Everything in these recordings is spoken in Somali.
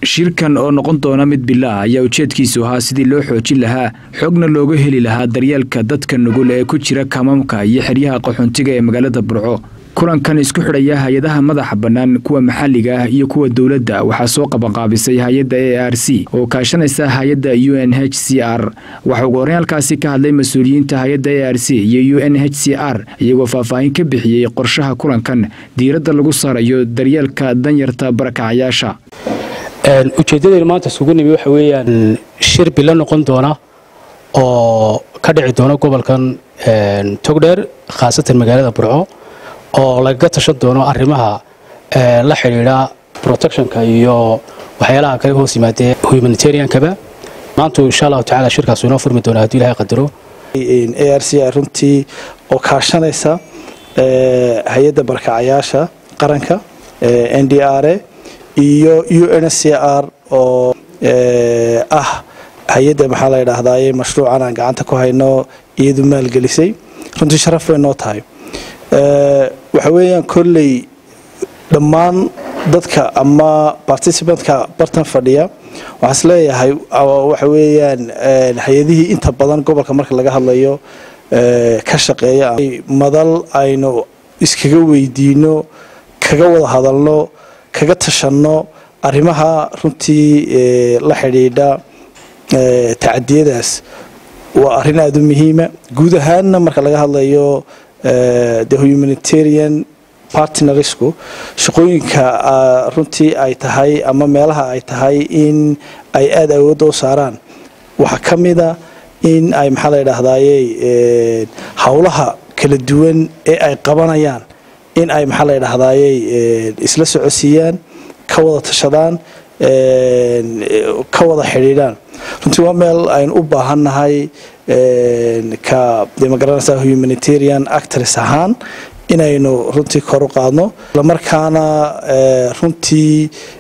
shirkan oo noqon doona mid bila ah ayaa ujeedkiisu ahaa sidii loo xoojin lahaa xogna looga heli lahaa daryeelka dadka nugul ee ku jira kamamka iyo xeryaha qaxoontiga ee magaalada burco kulankan isku xidhaya hay-adaha madaxa bannaan kuwa maxalliga ah iyo kuwa dowladda waxaa soo qabanqaabisay hay-adda a r c oo kaashanaysa hay-adda u n h c r waxaa ugu horreyn halkaasi ka hadlay mas-uuliyiinta hay-adda a r c iyo u n h c r iyagoo faahfaahin ka bixiyey qorshaha kulankan diiradda lagu saarayo daryeelka danyarta barakacayaasha ujeeddadaynu maanta isugu nimi waxa weeyaan shir bilo noqon doona oo ka dhici doona gobolkan togdheer khaasatan magaalada burco oo lagaga tashan doono arrimaha la xidhiidha protectionka iyo waxyaalaha kale hoos yimaadee humanitariankaba maantu insha allahu tacala shirkaasu inoo furmi doona haddii ilahay qadaro a r c runtii oo kaashanaysa hay-adda barakacayaasha qaranka n d r a iyo u n c r oo ah hay-adda maxaa la ydhaahdaye mashruucan aan gacanta ku hayno iyadu maalgelisay runtii sharaf bay noo tahay waxa weeyaan kolley dhammaan dadka ama particibantka bartan fadhiya waxaa is leeyahay waxa weeyaan hay-adihii inta badan gobolka marka laga hadlayo ka shaqeeya madal aynu iskaga weydiino kaga wada hadalno kaga tashanno arrimaha runtii la xidhiidha tacadiyadaas waa arrin aada u muhiima guud ahaanna marka laga hadlayo the humanitarian partnersku shaqooyinka runtii ay tahay ama meelaha ay tahay in ay aada awoodda u saaraan waxaa ka mida in ay maxaa la ydhaahdaye howlaha kala duwan ee ay qabanayaan in ay maxaa la ydhaahdaye isla socodsiiyaan ka wada tashadaan ka wada xidhiidhaan runtii waa meel aynu u baahannahay ka de magaranaysa humanitarian actors ahaan inaynu runtii kor u qaadno islamarkaana runtii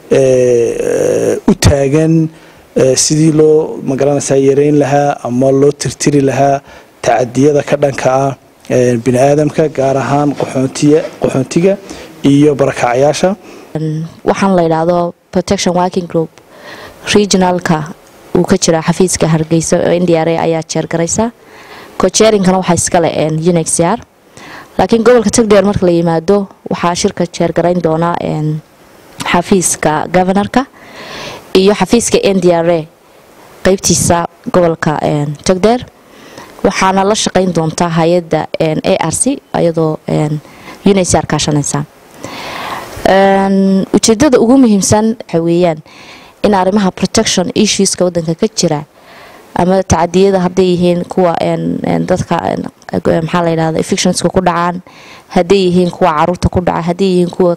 u taagan sidii loo magaranaysaa yareyn lahaa ama loo tirtiri lahaa tacadiyada ka dhanka ah bini aadamka gaar ahaan qaxoontiga iyo barakacayaasha waxaan la yidhaahdo protection working group regionalka uu ka jiraa xafiiska hargeysa oo n d r a ayaa jeergaraysa kojeerinkana waxaa iskale unxr laakiin gobolka tagdheer marka la yimaado waxaa shirka jeergarayn doona xafiiska governorka iyo xafiiska n d r a qeybtiisa gobolka tagdheer waxaana la shaqayn doontaa hay-adda a r c iyadoo unxr kaashanaysa ujeedada ugu muhiimsan waxa weeyaan in arrimaha protection issueska wadanka ka jira ama tacadiyada hadday yihiin kuwa dadka maxaa la yidhahda fictionska ku dhacaan hadday yihiin kuwa caruurta ku dhaca hadday yihiin kuwa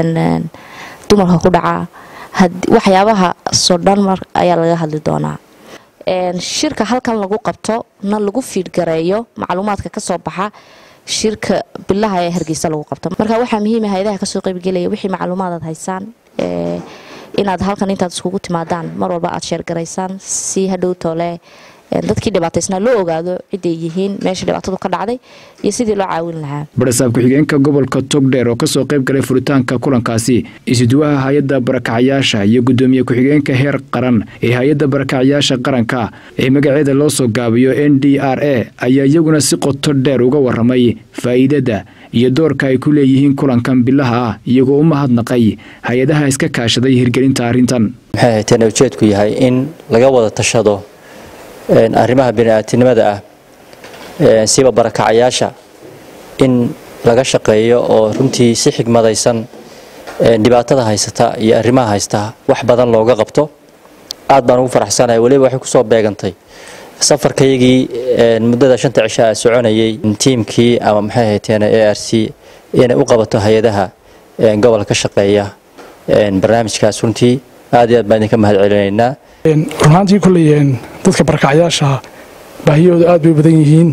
dumarka ku dhaca waxyaabaha soo dhan mar ayaa laga hadli doonaa shirka halkan lagu qabto na lagu fiidgareeyo macluumaadka kasoo baxa shirka bilaha ee hargeysa lagu qabto marka waxaa muhiima hay-adaha kasoo qaybgelaya wixii macluumaad aad haysaan inaad halkan intaad iskugu timaadaan mar walba aad sheergaraysaan si hadhow toole dadkii dhibaataysnaa loo ogaado ciday yihiin meesha dhibaatadu ka dhacday iyo sidii loo caawin lahaa barasaab ku-xigeenka gobolka togdheer oo kasoo qayb galay furitaanka kulankaasi isuduwaha hay-adda barakacayaasha iyo gudoomiye ku-xigeenka heer qaran ee hay-adda barakacayaasha qaranka ee magaceeda loo soo gaabiyo n d r a ayaa iyaguna si qoto dheer uga waramay faa'iidada iyo doorka ay ku leeyihiin kulankan bilaha ah iyagoo u mahadnaqay hay-adaha iska kaashaday hirgelinta arrintan maxay hayteen ujeedku yahay in laga wada tashado arrimaha bini'aadtinimada ah siba barakacayaasha in laga shaqeeyo oo runtii si xigmadaysan dhibaatada haysata iyo arrimaha haysta wax badan looga qabto aad baan ugu faraxsanahay weliba waxay kusoo beegantay safarkaygii muddada shanta cisho a soconayay tiimkii ama maxay hayteen a r c inay u qabato hay-adaha gobolka ka shaqeeya barnaamijkaas runtii aad iyo aad baan idinka mahad celinaynaa runaantii kulley dadka barakacayaasha baahiyahooda aad bay u badan yihiin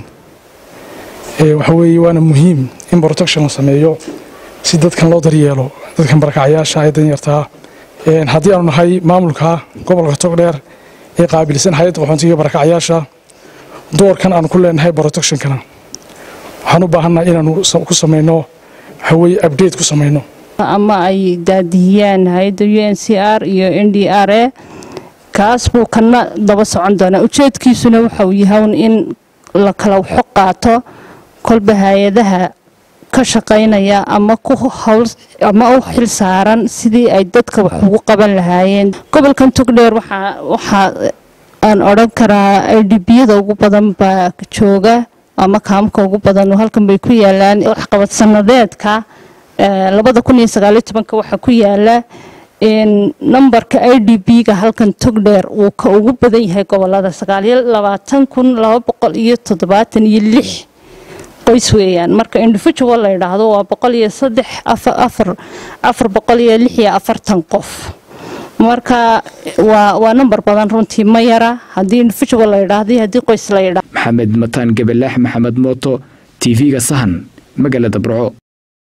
waxa weeye waana muhiim in protection la sameeyo si dadkan loo daryeelo dadkan barakacayaasha ee danyartaa haddii aanu nahay maamulka gobolka togdheer ee qaabilsan hay-adda qaxoontiga barakacayaasha doorkan aanu ku leenahay protectionkana waxaan u baahannahay inaanu ku samayno waxaweye update ku samayno ama ay daadihiyaan hay-adda u n c r iyo n d r a kaas buu kana daba socon doonaa ujeedkiisuna waxa uu yahay in la kala waxo qaato kolba hay-adaha ka shaqaynaya ama ku hawl ama u xil saaran sidii ay dadka wax ugu qaban lahaayeen gobolkan togdheer waxaa waxaa aan odhan karaa idbiyada ugu badan baa jooga ama kaamka ugu badan oo halkan bay ku yaalaan waxqabad sanadeedka labada kun iyo sagaaliyo tobanka waxaa ku yaala nambarka i d b-ga halkan togdheer uu ka ugu badan yahay gobolada sagaaliyo labaatan kun laba boqol iyo toddobaatan iyo lix qoys weeyaan marka individual la yidhaahdo waa boqol iyo saddex afar afar boqol iyo lix iyo afartan qof marka waa waa number badan runtii ma yara haddii individual la yidhaahdo iyo haddii qoys la yidhaahdo maxamed mataan gabalaax maxamed mooto t v-ga sahan magaalada burco